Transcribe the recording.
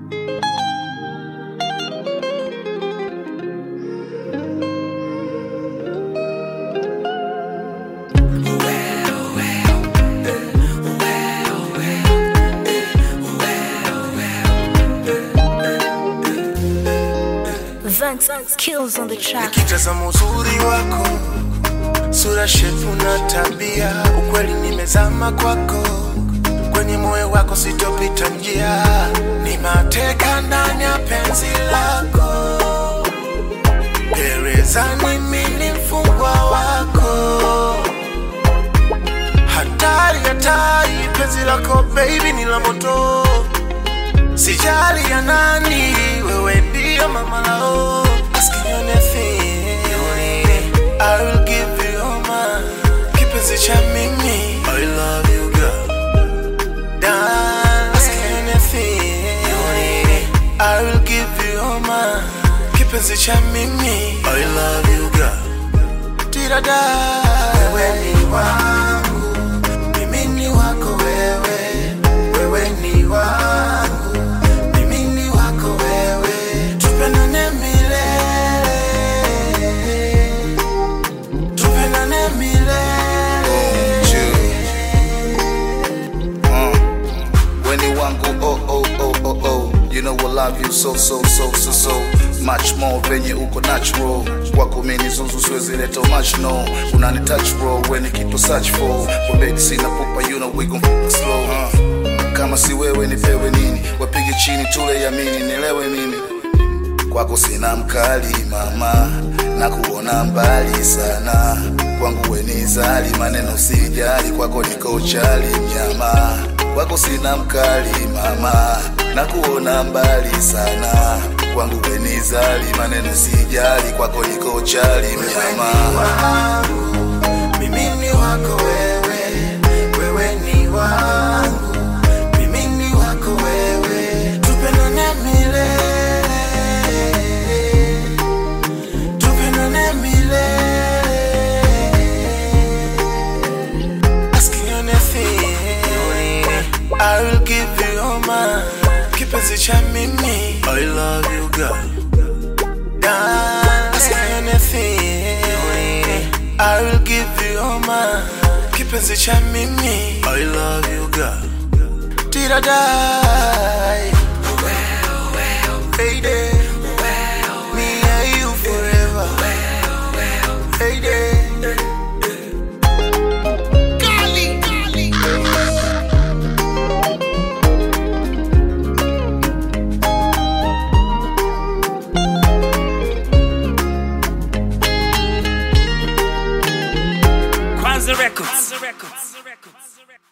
Vance kills on the track. Nikitazama uzuri wako, sura, shepu na tabia, ukweli nimezama kwako, kwenye moyo wako sitopita njia, ni mateka ndani ya penzi lako, gerezani mimi mfungwa wako, hatari hatari, penzi lako baby ni la moto, sijali ya nani, wewe ndio mama lao. Ask me anything you need, I will give you all my kipenzi cha mimi. I love you girl. Darling, ask me anything you need, I will give you all my kipenzi cha mimi. I love you girl. Tirada, wewe ni wangu, mimi ni wako wewe, wewe ni wangu, mimi ni wako wewe, tupendane milele, tupendane milele. Weni wangu oh oh oh oh oh You know I love you so so so so so Much more venye uko natural Kwako mini zuzu siwezi leta much no Unani touch bro weni kitu search for Kwa bedi sina pupa you know we gon f slow uh. Kama si wewe nipewe nini Wapige chini tule yamini nielewe mimi kwako sina mkali mama na kuona mbali sana kwangu wenizali maneno sijali kwako niko chali mnyama kwako sina mkali mama na kuona mbali sana kwangu wenizali maneno sijali kwako niko chali mnyama wangu, mimi ni wako wewe, wewe ni wangu, mimi ni wako wewe, tupendane milele, tupendane milele. Ask me anything you need, I will give you all my kipenzi cha mimi. I love you girl. Darling, ask me anything you need, I will give you all my kipenzi cha mimi. I love you girl. Tiradai. Hey there. Me and you forever. Hey there. Kwanza Records.